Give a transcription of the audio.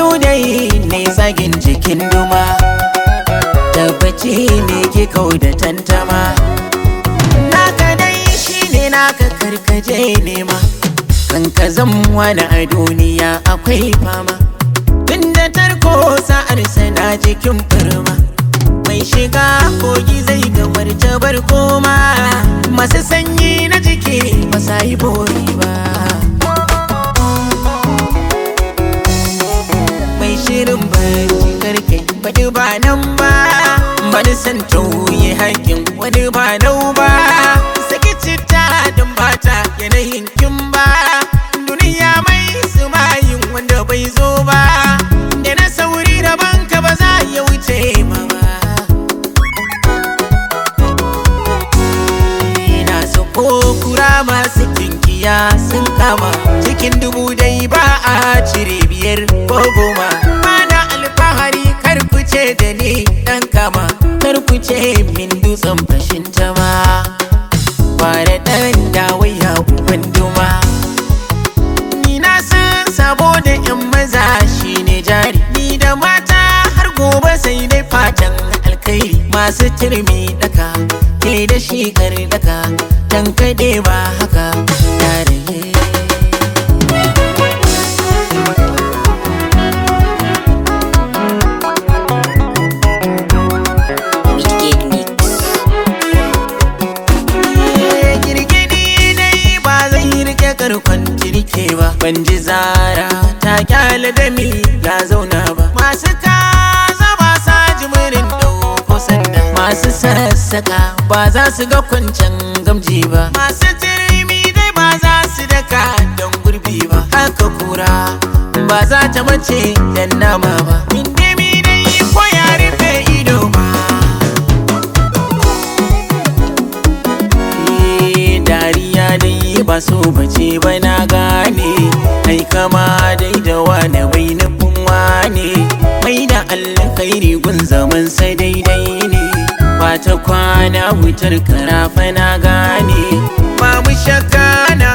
ludayi ne zagin jikin duma tabbaci ne ke kau da tantama naka dai shine naka karkaje nema kan ka wani a duniya akwai fama tunda tarko sa'ar sana jikin firma mai shiga kogi zai gamar jabar koma masu sanyi na jiki ba sa yi bori ba mai shirin barci karke faɗi ba nan ba bani san tauye haƙin wani ba nau ba saki citta don bata yanayin kin ba duniya mai sumayin wanda bai zo ba da na sauri da banka ba za ya wuce ma ba ina so ko kura masu kinkiya sun kama cikin dubu dai ba a cire biyar ko goma mana alfahari kar ku ce da ni dan kama kar ku ce min dutsen fashin tama kware dan dawaya uban duma ni na san sabo da yan maza shine jari ni da mata har gobe sai dai fatan alkai masu turmi daka ke da shi kar daka dan kade ba haka yare Wicked Mix. girgidi dai ba zai rike karkon tirke ba ban ji zara ta kyale da mi ya zauna ba masu kaza ba sa jimirin dauko sanda masu sassaka ba za su ga kwancan gamji ba masu tirmi dai ba za su daka don gurbi ba haka kura ba za ta mace dan nama ba indimi dai ko ya rufe ido ba Eh, dariya dai ba so bace ba na gane ai kama dai da wane bai nufin wane mai da alkhairi gun zaman sai daidai ne ba ta kwana wutar karafa na gane ba mu shakka na